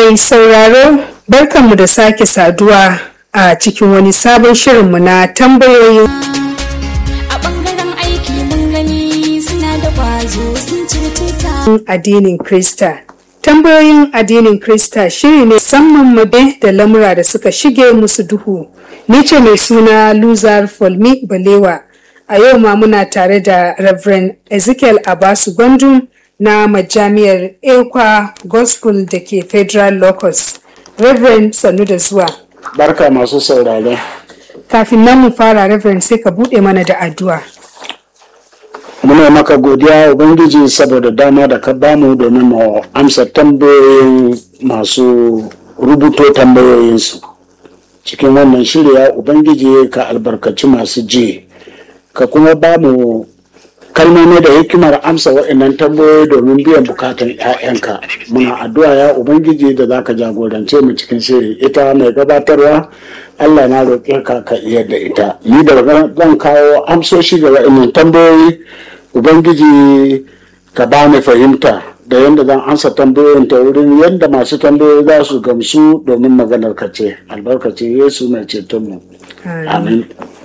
Mai sauraro barkanmu da sake saduwa a cikin wani sabon shirinmu na tambayoyin a bangaren aiki mun gani suna da kwazo sun cire tuta addinin Krista. Tambayoyin addinin Krista shiri ne musamman mabe da lamura da suka shige musu duhu. Ni ce mai suna Luzar Folmi Balewa. A yau ma muna tare da Reverend Ezekiel Abasu Gwandum na majami'ar Ekwa Gospel da ke Federal Locus. Reverend sannu da zuwa. Barka masu saurare. Kafin nan mu fara Reverend sai ka buɗe mana da addu'a. Muna maka godiya Ubangiji saboda dama da ka bamu domin mu amsa tambayoyin masu rubuto tambayoyinsu. Cikin wannan shirya Ubangiji ka albarkaci masu ji, ka kuma bamu kalmomi da hikimar amsa waɗannan tambayoyi domin biyan bukatan 'ya'yanka. Muna addu'a ya Ubangiji da za ka jagorance mu cikin shiri. Ita mai gabatarwa Allah na roƙe ka ka iya da ita. Ni da zan kawo amsoshi ga waɗannan tambayoyi Ubangiji ka ba ni fahimta da yadda zan ansa tambayoyin ta wurin yadda masu tambayoyi za su gamsu domin maganar ka ce. Albarkaci Yesu mai cetonmu. Amin.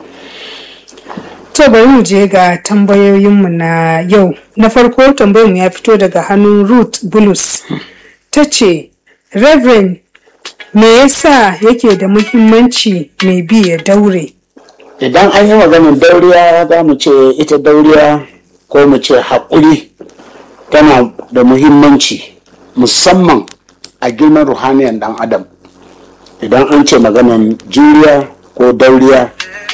To bari mu je ga tambayoyinmu na yau. Na farko tambayarmu ya fito daga hannun Ruth Bulus. Ta ce, Reverend, me yasa yake da muhimmanci mai bi ya daure? Idan an yi maganin dauriya za mu ce ita dauriya ko mu ce haƙuri tana da muhimmanci musamman a girman ruhaniyan ɗan adam. Idan an ce maganin juriya ko dauriya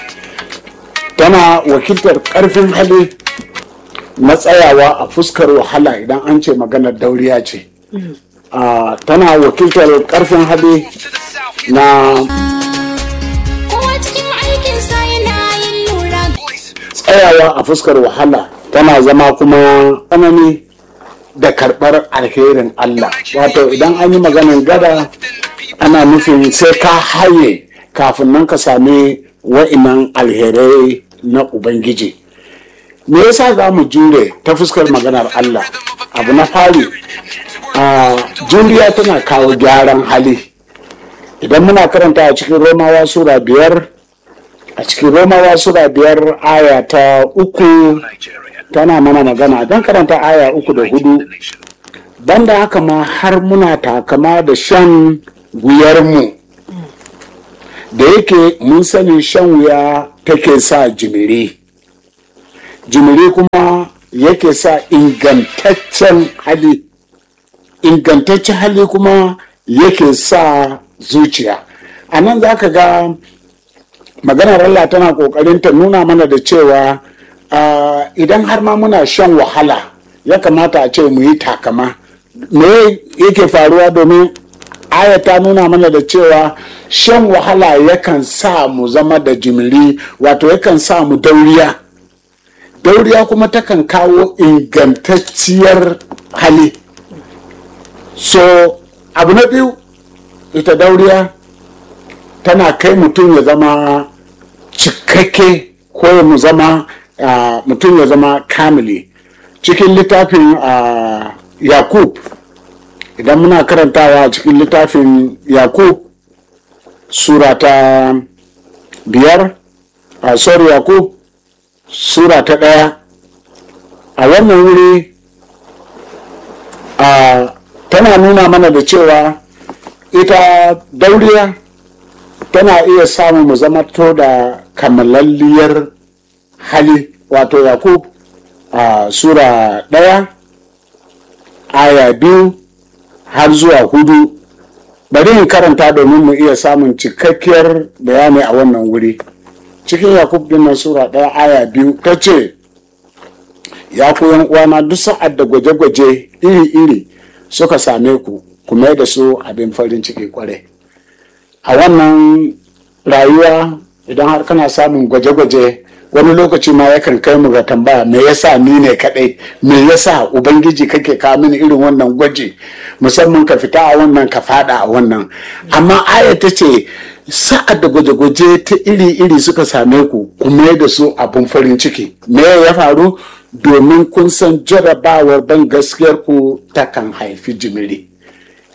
tana wakiltar ƙarfin hali na tsayawa a fuskar wahala idan an ce maganar dauriya ce. Ah, tana wakiltar ƙarfin hali na kowa cikin aikinsa yana yin lura tsayawa a fuskar wahala tana zama kuma tsanani da karɓar alherin Allah wato idan an yi maganin gada ana nufin sai ka haye kafin nan ka sami wa'inan alherai na Ubangiji me yasa za mu jure ta fuskar maganar Allah abu na fari a juriya tana kawo gyaran hali idan muna karanta a cikin romawa sura biyar a cikin romawa sura biyar aya ta uku tana mana magana don karanta aya uku da hudu banda haka ma har muna takama da shan wuyarmu da yake mun sani shan wuya take sa jimiri jimiri kuma yake sa ingantaccen hali ingantaccen hali kuma yake sa zuciya a nan za ka ga maganar Allah tana kokarin ta nuna mana da cewa ah, idan har ma muna shan wahala ya kamata a ce mu yi takama me yake faruwa domin aya ta nuna mana da cewa shan wahala yakan sa mu zama da jimiri wato yakan sa mu dauriya dauriya kuma takan kawo ingantacciyar hali so abu na biyu ita dauriya tana kai mutum ya zama cikakke ko mu zama ah, mutum ya zama kamili cikin littafin ah, yakub idan muna karantawa a cikin littafin yakub sura ta biyar a sorry yakub sura ta ɗaya a wannan wuri a tana nuna mana da cewa ita dauriya tana iya samu mu zama to da kamalalliyar hali wato yakub a sura ɗaya aya biyu har zuwa hudu bari in karanta domin mu iya samun cikakkiyar bayani a wannan wuri cikin yakub din nan sura ɗaya aya biyu ta ce ya ku yan uwana duk sa'ad da gwaje-gwaje iri-iri suka same ku ku mai da su abin farin ciki kwarai a wannan rayuwa idan har kana samun gwaje-gwaje wani lokaci ma yakan kai mu ga tambaya me yasa ni ne kadai me yasa ubangiji kake kawo mini irin wannan gwaji musamman ka fita a wannan ka fada a wannan amma aya ta ce sa'ad da gwaje-gwaje ta iri-iri suka same ku ku mai da su abin farin ciki me ya faru domin kun san jarabawar ban gaskiyar ku takan haifi jimiri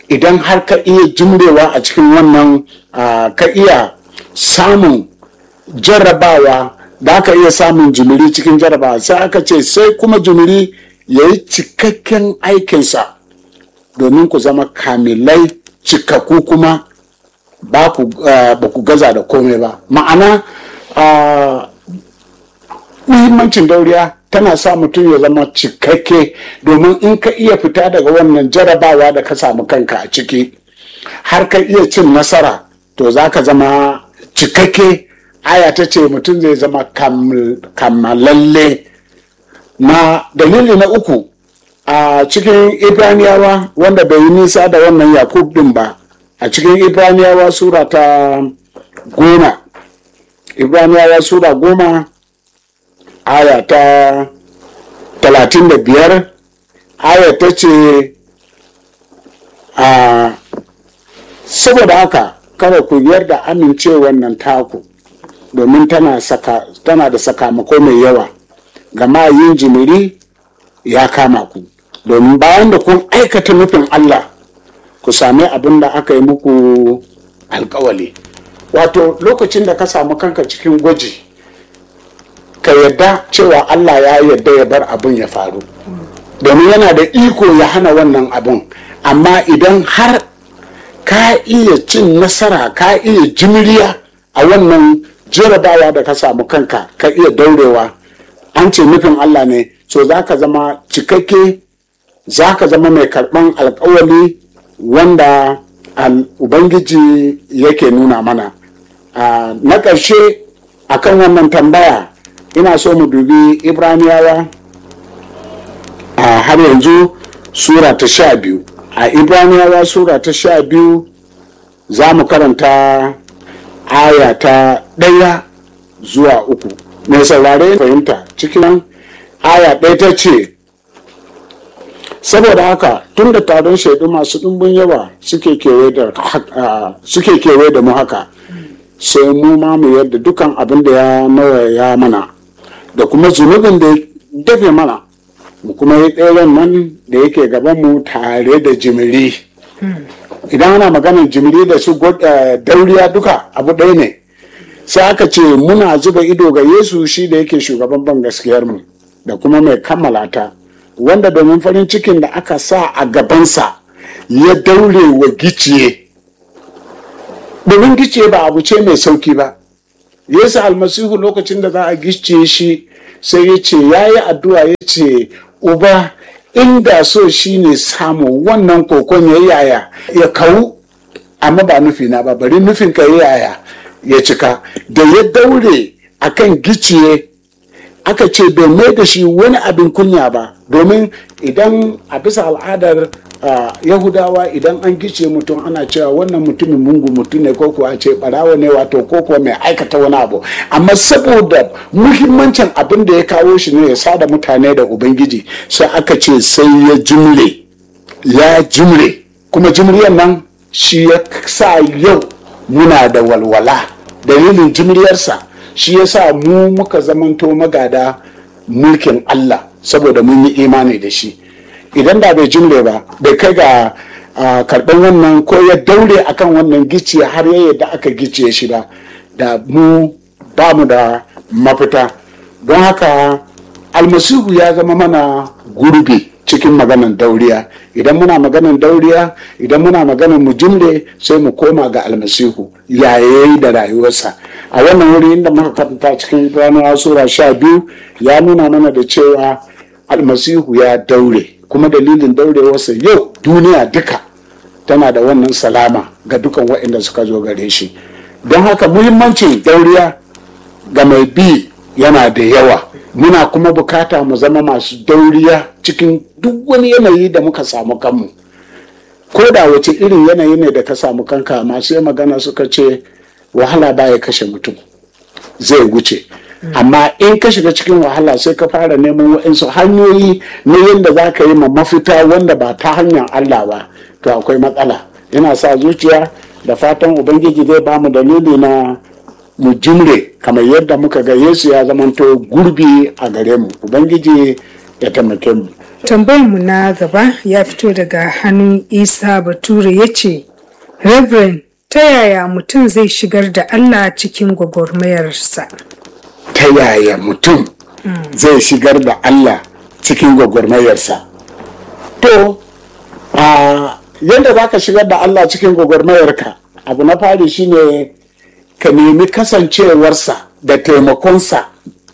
idan har ka iya jimrewa a cikin wannan ah, ka iya samun jarrabawa da aka iya samun jimiri cikin jarrabawa sai aka ce sai kuma jimiri ya yi cikakken aikinsa domin ku zama kamilai cikakku kuma ba ku ah, ba ku gaza da komai ba ma'ana ah, muhimmancin dauriya tana sa mutum ya zama cikakke domin in ka iya fita daga wannan jarabawa da ka samu kanka a ciki har ka iya cin nasara to za ka zama cikakke aya ta ce mutum zai zama kam- kammalalle na dalili na uku a cikin ibraniyawa wanda bai yi nisa da wannan yakub din ba a cikin ibraniyawa sura ta goma ibraniyawa sura goma aya ta talatin da biyar aya ta ce a saboda haka kada ku yarda amincewar nan taku domin tana, saka, tana da sakamako mai yawa gama yin jimiri ya kama ku domin bayan da kun aikata nufin Allah ku sami abin da aka yi muku alkawali wato lokacin da ka samu kanka cikin gwaji ka yadda cewa Allah ya yadda ya bar abin ya faru domin yana da iko ya hana wannan abin amma idan har ka iya cin nasara ka iya jimriya a wannan jarabawa da ka samu kanka ka iya daurewa an ce nufin Allah ne so za ka zama cikakke za ka zama mai karɓan alkawali wanda al- ubangiji yake nuna mana Ah, na ƙarshe akan wannan tambaya ina so mu dubi ibraniyawa a har yanzu sura ta sha biyu a ibraniyawa sura ta sha biyu za mu karanta aya ta ɗaya zuwa uku mai saurare fahimta cikin aya ɗaya ta ce saboda haka tun da taron shaidu masu ɗumbin yawa suke kewaye da ah, suke kewaye da mu haka sai mu ma mu yadda dukan abin da ya nawaya mana da kuma zunubin da ya dafe mana mu kuma yi tseren nan da yake gaban mu tare da jimiri idan ana maganar jimiri da su gwad- eh, dauriya duka abu ɗaya ne sai aka ce muna zuba ido ga yesu shi da yake shugaban ban gaskiyarmu da kuma mai kammala ta wanda domin farin cikin da aka sa a gabansa ya daure wa giciye domin giciye ba abu ce mai sauki ba yesu almasihu lokacin da za a gicciye shi sai ya ce ya yi addu'a ya ce uba inda so shi ne samu wannan kokon ya yaya ya kawu amma ba nufina ba bari nufin ka ya yaya ya cika da ya daure akan giciye aka ce bai mai da shi wani abin kunya ba domin idan a bisa al'adar ah, yahudawa idan an gice mutum ana cewa wannan mutumin mungu mutum ne ko kuwa ce barawa ne wato ko kuwa mai aikata wani abu amma saboda muhimmancin abin da ya kawo shi ne ya sada mutane da ubangiji sai aka ce sai ya jimre ya jimre kuma jimriyar nan shi ya sa yau muna da walwala dalilin jimriyarsa shi ya sa mu muka zamanto magada mulkin Allah saboda mun yi imani da shi idan da bai jimre ba bai kai ga ah, karɓar wannan ko ya daure akan wannan gici har ya yadda aka gice shi ba da mu ba mu da mafita don haka almasihu ya zama mana gurbi cikin maganan dauriya idan muna maganan dauriya idan muna maganan mu jimre sai mu koma ga almasihu yayayi da rayuwarsa a wannan wuri inda muka karanta cikin ibraniyawa sura sha biyu ya nuna mana da cewa almasihu ya daure kuma dalilin daurewarsa yau duniya duka tana da wannan salama ga dukan waɗanda suka zo gare shi don haka muhimmancin dauriya ga mai bi yana da yawa muna kuma bukata mu zama masu dauriya cikin duk wani yanayi da muka samu kanmu ko da wace irin yanayi ne da ka samu kanka masu yi magana suka ce wahala baya kashe mutum zai wuce amma in ka shiga cikin wahala sai ka fara neman waɗansu hanyoyi na yadda za ka yi ma mafita wanda ba ta hanyar Allah ba to akwai matsala yana sa zuciya da fatan ubangiji zai ba mu dalili na mu jimre kamar yadda muka ga yesu ya zamanto gurbi a gare mu ubangiji ya taimake mu tambayarmu na gaba ya fito daga hannun isa bature ya ce reverend ta yaya mutum zai shigar da allah cikin gwagwarmayarsa ta yaya mutum zai shigar da Allah cikin gwagwarmayarsa to a yadda za ka shigar da Allah cikin gwagwarmayarka abu na fari shine ka nemi kasancewarsa da taimakonsa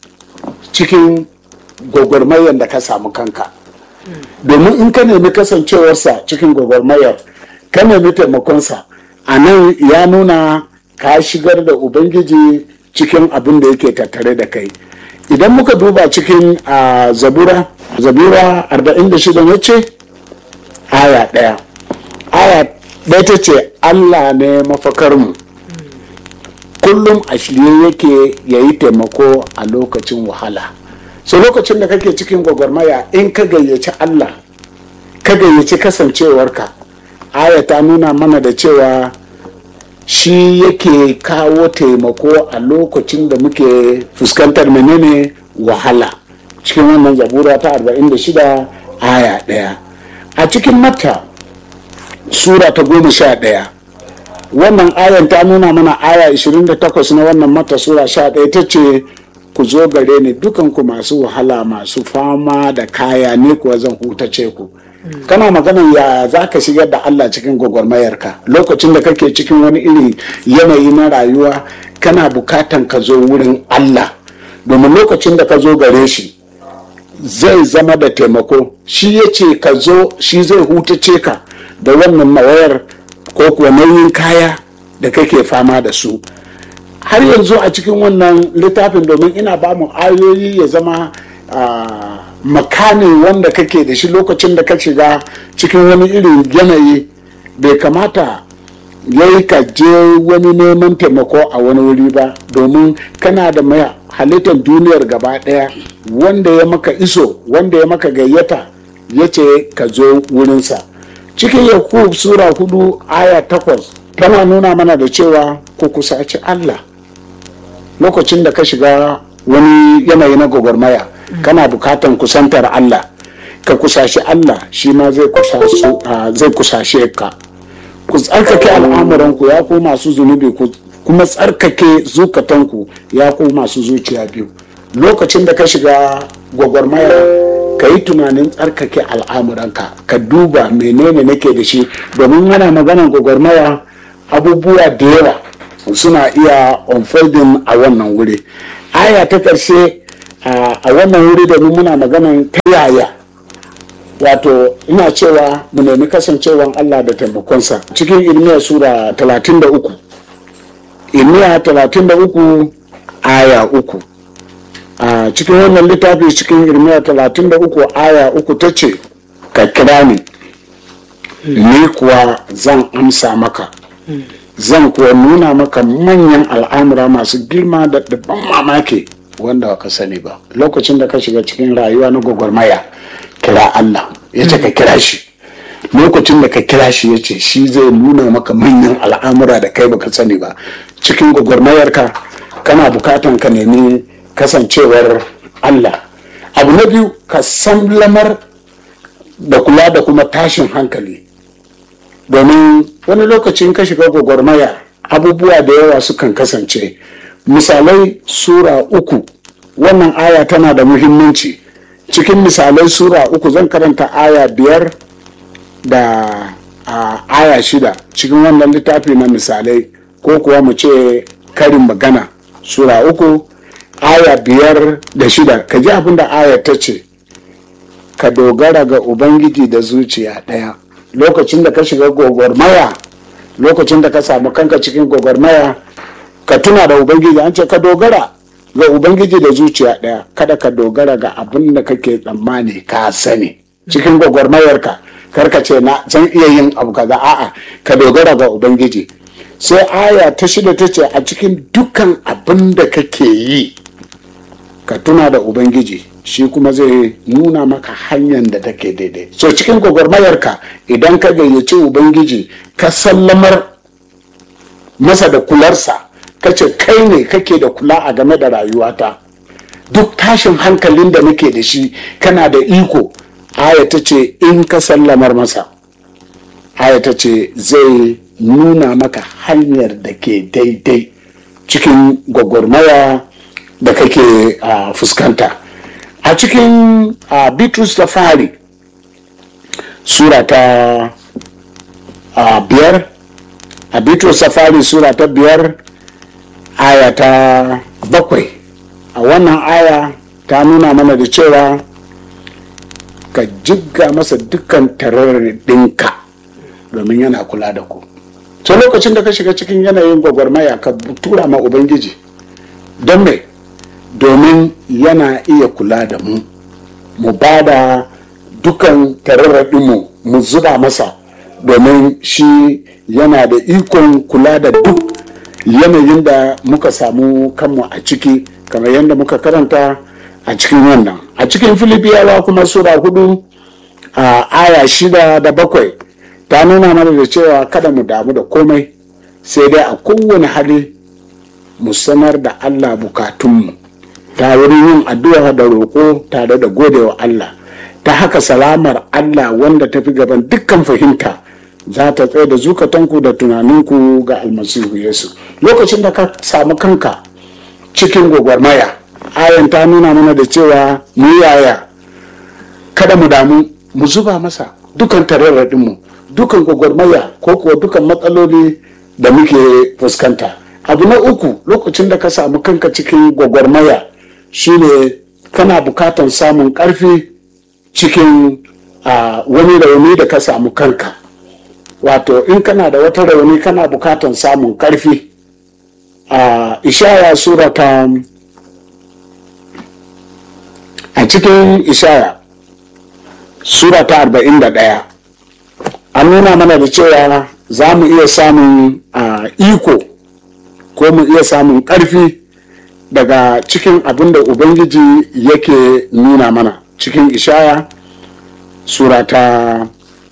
cikin gwagwarmayar da ka samu kanka domin in ka nemi kasancewarsa cikin gwagwarmayar ka nemi taimakonsa a nan ya nuna ka shigar da ubangiji cikin abin da yake tattare da kai idan muka duba cikin a zabura zabura 46 ya ce aya ɗaya aya ɗaya ta ce allah ne mafakarmu kullum a shirye yake ya yi taimako a lokacin wahala so lokacin da kake cikin gwagwarmaya in ka gayyaci allah ka gayyaci kasancewarka aya ta nuna mana da cewa shi yake kawo taimako a lokacin da muke fuskantar menene wahala cikin wannan zabura ta 46 aya ɗaya a cikin mata sura ta goma sha ɗaya wannan ayan ta nuna mana aya 28 na wannan mata sura sha ɗaya ta ce ku zo gare ni dukanku masu wahala masu fama da kaya ne kuwa zan hutace ku kana maganan ya za ka shigar da Allah cikin gwagwarmayarka lokacin da kake cikin wani iri yanayi na rayuwa kana bukatan ka zo wurin Allah domin lokacin da ka zo gare shi zai zama da taimako shi ya ce ka zo shi zai hutace ka da wannan mawayar ko kuwa nauyin kaya da kake fama da su har yanzu a cikin wannan littafin domin ina ba mu ayoyi ya zama makamin wanda kake da shi lokacin da ka shiga cikin wani irin yanayi bai kamata ya yi ka je wani neman taimako a wani wuri ba domin kana da mai halittar duniyar gaba daya wanda ya maka iso wanda ya maka gayyata ya ce ka zo wurinsa cikin yakub sura hudu aya takwas tana nuna mana da cewa ku kusaci allah lokacin da ka shiga wani yanayi na gwagwarmaya kana bukatan kusantar Allah ka kusashi Allah shi ma zai kusashe ka ku tsarkake al'amuranku ya ku masu zunubi ku kuma tsarkake zukatanku ya ku masu zuciya biyu lokacin da ka shiga gwagwarmaya ka yi tunanin tsarkake al'amuranka ka duba menene nake da shi domin ana maganan gwagwarmaya abubuwa da yawa suna iya unfolding a wannan wuri aya ta ƙarshe a wannan wuri da muna maganan ta yaya wato ina cewa mu nemi kasancewan Allah da taimakonsa cikin ilmiya sura 33 ilmiya 33 aya uku a cikin wannan littafi cikin ilmiya 33 aya uku ta ce ka kira ni ni kuwa zan amsa maka zan kuwa nuna maka manyan al'amura masu girma da ban mamaki wanda ka sani ba lokacin da ka shiga cikin rayuwa na gwagwarmaya kira Allah ya ce ka kira shi lokacin da ka kira shi ya ce shi zai nuna maka manyan al'amura da kai baka sani ba cikin gwagwarmayarka kana bukatan ka nemi kasancewar Allah abu na biyu ka san lamar da kula da kuma tashin hankali domin wani lokacin ka shiga gwagwarmaya abubuwa da yawa sukan kasance misalai sura uku wannan aya tana da muhimmanci cikin misalai sura uku zan karanta aya biyar da a, aya shida cikin wannan littafi na misalai ko kuwa mu ce karin magana sura uku aya biyar da shida ka ji abin da aya ta ce ka dogara ga ubangiji da zuciya ɗaya lokacin da ka shiga gwagwarmaya lokacin da ka samu kanka cikin gwagwarmaya ka tuna da ubangiji an ce ka dogara ga ubangiji da zuciya ɗaya kada ka dogara ga abin da kake tsammani ka sani cikin gwagwarmayarka karka ce na zan iya yin abu kaza a'a ka dogara ga ubangiji sai aya ta shida ta ce a cikin dukkan abin da kake yi ka tuna da ubangiji shi kuma zai nuna maka hanyar da take daidai so cikin gwagwarmayarka idan ka gayyaci ubangiji ka sallamar masa da kularsa ka ce kai ne kake da kula a game da rayuwata duk tashin hankalin da nake da shi kana da iko aya ta ce in ka sallamar masa aya ta ce zai nuna maka hanyar da ke daidai cikin gwagwarmaya da kake uh, fuskanta a cikin uh, bitrus da fari sura ta uh, biyar a bitrus da fari sura ta biyar aya ta bakwai a wannan aya ta nuna mana da cewa ka jigga masa dukkan ɗinka domin yana kula da ku so lokacin da ka shiga cikin yanayin gwagwarmaya ka tura ma ubangiji don me domin yana iya kula da mu mu ba da dukan tararraɗinmu mu zuba masa domin shi yana da ikon kula da duk yanayin da muka samu kanmu a ciki kamar yadda muka karanta a cikin wannan a cikin filibiyawa kuma sura hudu a aya shida da bakwai ta nuna mana da cewa kada mu damu da komai sai dai a kowane hali mu sanar da allah bukatunmu ta wurin yin addu'a da roƙo tare da godewa allah ta haka salamar allah wanda ta fi gaban dukkan fahimta za ta tsaye da zukatanku da tunaninku ga almasihu yesu lokacin da ka samu kanka cikin gwagwarmaya ayan ta nuna mana da cewa mu yaya kada mu damu mu zuba masa dukan tararradinmu dukan gwagwarmaya ko kuwa dukan matsaloli da muke fuskanta abu na uku lokacin da ka samu kanka cikin gwagwarmaya shine kana bukatan samun karfi cikin uh, wani rauni da ka samu kanka wato in kana da wata rauni kana bukatan samun karfi a uh, ishaya sura ta a cikin ishaya sura ta 41 an nuna mana da cewa za mu iya samun uh, iko ko mu iya samun karfi daga cikin abin da ubangiji yake nuna mana cikin ishaya sura ta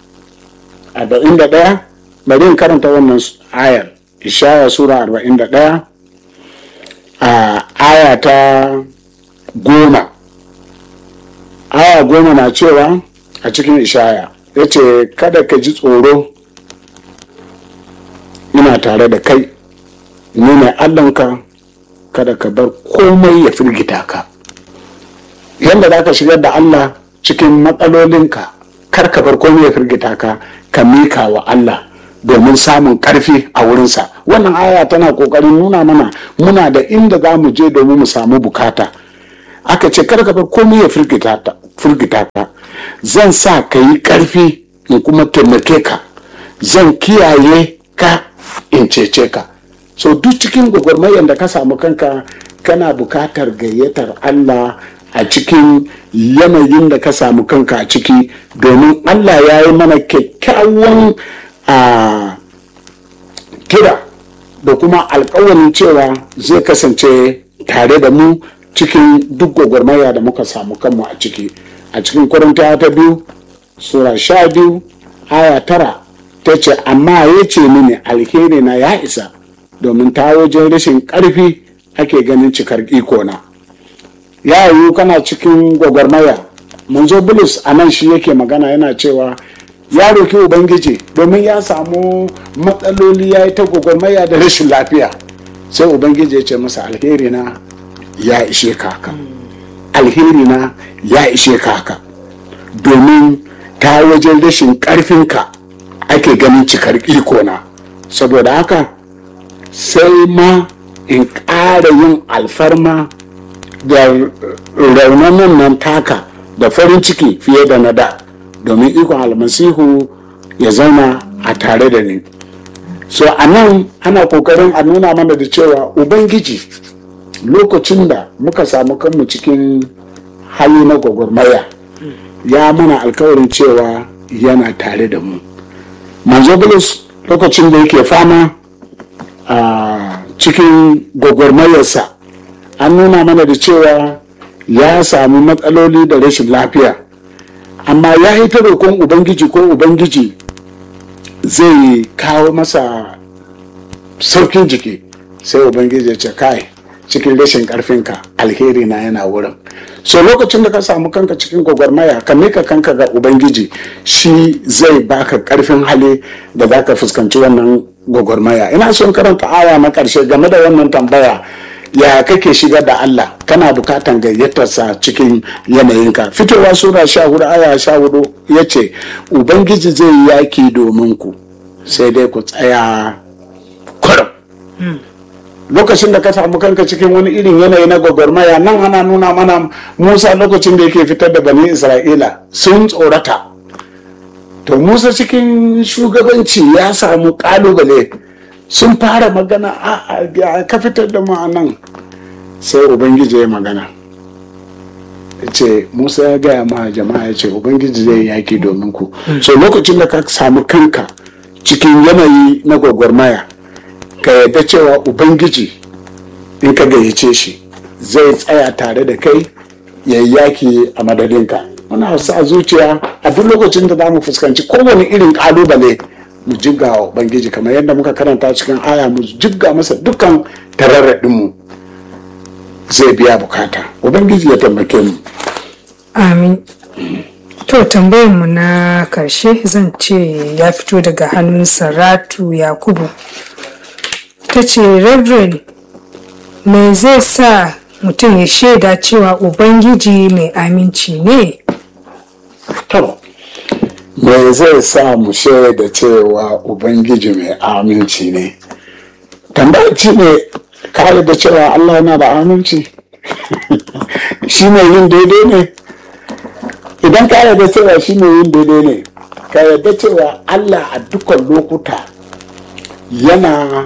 41 bari in karanta wannan ayar ishaya sura 41 a aya ta goma aya goma na cewa a cikin ishaya ya ce kada ka ji tsoro ina tare da kai ni ne allanka kada ka bar komai ya firgita ka yadda za ka shigar da allah cikin matsalolinka kar ka bar komai ya firgita ka ka mika wa allah domin samun karfi a wurinsa wannan aya tana kokarin nuna mana muna da inda za mu je domin mu samu bukata aka ce kar ka bar komai ya firgita ka zan sa ka yi karfi in kuma taimake ka zan kiyaye ka in cece ka so duk cikin gwagwarmayar da ka samu kanka kana bukatar gayyatar allah a cikin yanayin da ka samu kanka a ciki domin allah ya yi mana kyakkyawan a kira da kuma alkawarin cewa zai kasance tare da mu cikin duk gwagwarmaya da muka samu kanmu a ciki a cikin kwarinta ta biyu sura sha biyu aya tara ta ce amma ya ce mini alheri na ya isa domin ta wajen rashin ƙarfi ake ganin cikar ikona ya yiwu kana cikin gwagwarmaya manzo bulus a nan shi yake magana yana cewa ya roki ubangiji domin ya samu matsaloli ya yi ta gwagwarmaya da rashin lafiya sai ubangiji ya ce masa alheri na ya ishe kaka alheri na ya ishe kaka domin ta wajen rashin ƙarfinka ake ganin cikar ikona saboda haka sai ma in ƙara yin alfarma da raunanin nan taka da farin ciki fiye da na da domin ikon almasihu ya zauna a tare da ni so a nan ana kokarin a nuna mana da cewa ubangiji lokacin da muka samu kanmu cikin hali na gwagwarmaya ya mana alkawarin cewa yana tare da mu manzo bulus lokacin da yake fama a cikin gwagwarmayarsa an nuna mana da cewa ya samu matsaloli da rashin lafiya amma ya yi ta roƙon ubangiji ko ubangiji zai kawo masa saukin jiki sai ubangiji ya ce kai cikin rashin karfinka alheri na yana wurin so lokacin da ka samu kanka cikin gwagwarmaya ka mika kanka ga ubangiji shi zai baka karfin hali da za ka fuskanci wannan gwagwarmaya ina son karanta aya na karshe game da wannan tambaya ya kake shigar da Allah kana bukatan gayyatarsa cikin yanayinka fitowa sura sha hudu aya sha hudu ya ce ubangiji zai yi yaki domin ku sai dai ku tsaya kurum lokacin da ka samu kanka cikin wani irin yanayi na gwagwarmaya nan ana nuna mana musa lokacin da yake fitar da bani isra'ila sun tsorata to musa cikin shugabanci ya samu kalubale sun fara magana a ka fitar da mu a nan sai ubangiji ya magana ya ce musa ya gaya ma jama'a ya ce ubangiji zai yaki domin ku so lokacin da ka samu kanka cikin yanayi na gwagwarmaya ka yadda cewa ubangiji in ka gayyace shi zai tsaya tare da kai ya yi yaki a madadinka muna sa zuciya a duk lokacin da za mu fuskanci kowane irin kalubale mu jigga wa ubangiji kamar yadda muka karanta cikin aya mu jigga masa dukkan tararraɗinmu zai biya bukata ubangiji ya taimake mu amin to tambayar mu na karshe zan ce ya fito daga hannun saratu yakubu ta ce reverend me zai sa mutum ya shaida cewa ubangiji mai aminci ne to me zai sa mu shaida cewa ubangiji mai aminci ne tambaci ne kare da cewa allah yana da aminci shi ne yin daidai ne idan ka yarda cewa shi ne yin daidai ne ka yarda cewa allah a dukkan lokuta yana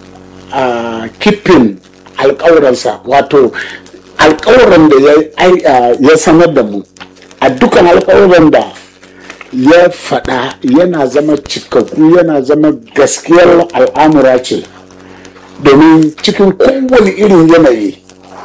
a kifin alkawuransa wato alkawuran da ya sanar da mu a dukkan alkawuran da ya faɗa yana zama cikakku yana zama gaskiyar al'amura ce domin cikin kowane irin yanayi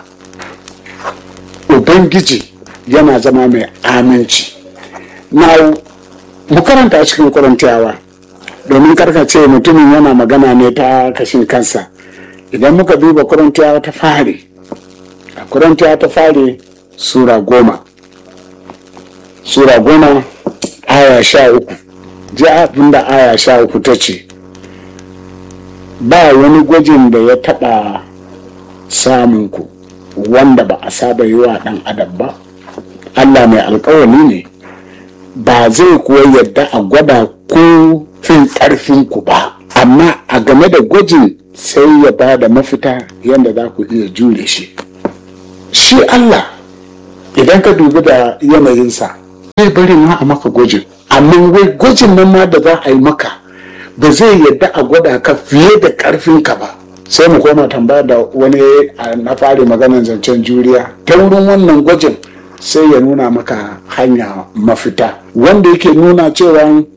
ubangiji yana zama mai aminci na mu karanta cikin kurantiyawa domin karkace mutumin yana magana ne ta kashin kansa idan muka duba kurantiyawa ta fari a kurantiyawa ta fari sura goma sura goma aya sha uku ji abinda aya sha uku ta ce ba wani gwajin da ya taɓa samun ku wanda ba a saba yi wa ɗan adam ba allah mai alkawali ne ba zai kuwa yadda a gwada ko fin ƙarfin ku ba amma a game da gwajin sai ya ba da mafita yadda za ku iya jure shi shi allah idan ka dubi da yanayinsa zai bari ma a maka gwajin amma wai gwajin nan ma da za a yi maka ba zai yadda a gwada ka fiye da ƙarfinka ba sai mu koma tambaya da wani na fari maganar zancen juriya ta wurin wannan gwajin sai ya nuna maka hanya mafita wanda yake nuna cewa